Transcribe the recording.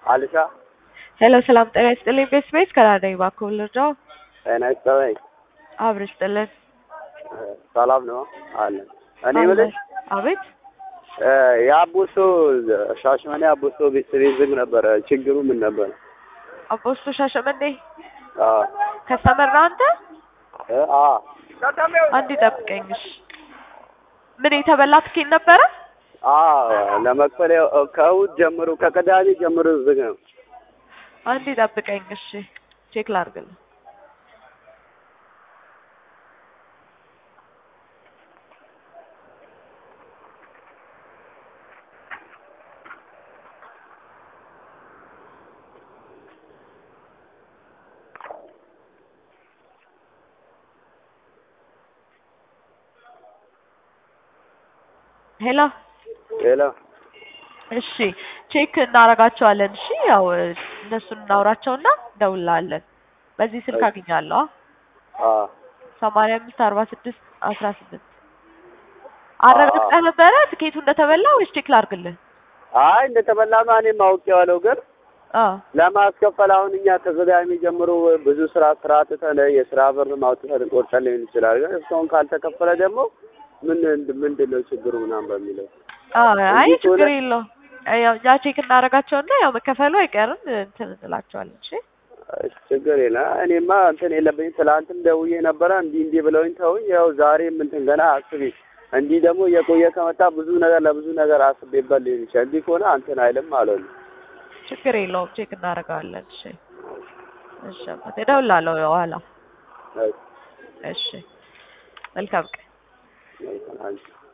አልሻ ሄሎ ሰላም ጤና ይስጥልኝ። ቤስ ቤስ ከናደኝ እባክዎ ልርዳው? ጤና ይስጥልኝ። አብር ይስጥልን። ሰላም ነው አለን። እኔ የምልሽ አቤት የአቦሶ ሻሸመኔ አቦሶ ቤተሰቤ ዝግ ነበረ። ችግሩ ምን ነበር? አቦስቶ ሻሸመኔ አዎ ከስተመር ነው አንተ? እ አ አንድ ጠብቀኝሽ። ምን የተበላ ትኬት ነበረ? አ ለመክፈል ያው ከእሑድ ጀምሮ ከቅዳሜ ጀምሮ ዝግ ነው። አንድ ጠብቀኝ እሺ፣ ቼክ ላድርግልህ። ሄሎ ሌላ እሺ ቼክ እናደርጋቸዋለን። እሺ ያው እነሱን እናውራቸውና እንደውላለን። በዚህ ስልክ አግኛለሁ። አ ሰማንያ አምስት አርባ ስድስት አስራ ስምንት አረጋግጠህ ነበረ ትኬቱ እንደተበላ ወይስ ቼክ ላድርግልህ? አይ እንደተበላማ እኔም አውቄዋለሁ፣ ግን አዎ ለማስከፈል አሁን እኛ ከቅዳሜ ጀምሮ ብዙ ስራ ስራ ትተን የስራ ብር ማውጥተን ቆርጠን ሊሆን ይችላል። ግን እስካሁን ካልተከፈለ ደግሞ ምን ምንድን ነው ችግሩ ምናምን በሚለው አዎ አይ እንዲህ ከሆነ- ችግር የለውም። ያው እኛ ቼክ እናደርጋቸውና ያው መከፈሉ አይቀርም እንትን እንላቸዋለን። እሺ እሺ፣ ችግር የለም። እኔማ እንትን የለብኝ ትላንትም ደውዬ ነበረ እንዲህ እንዲህ ብለውኝ ተውኝ። ያው ዛሬም እንትን ገና አስቢ እንዲህ ደግሞ የቆየ ከመጣ ብዙ ነገር ለብዙ ነገር አስቤበት ሊሆን ይችላል። እንዲህ ከሆነ እንትን አይልም ማለት ነው። ችግር የለውም ቼክ እናደርጋለን። እሺ እሺ አባቴ እደውላለሁ በኋላ። እሺ፣ እሺ መልካም ቀን። መልካም አንቺ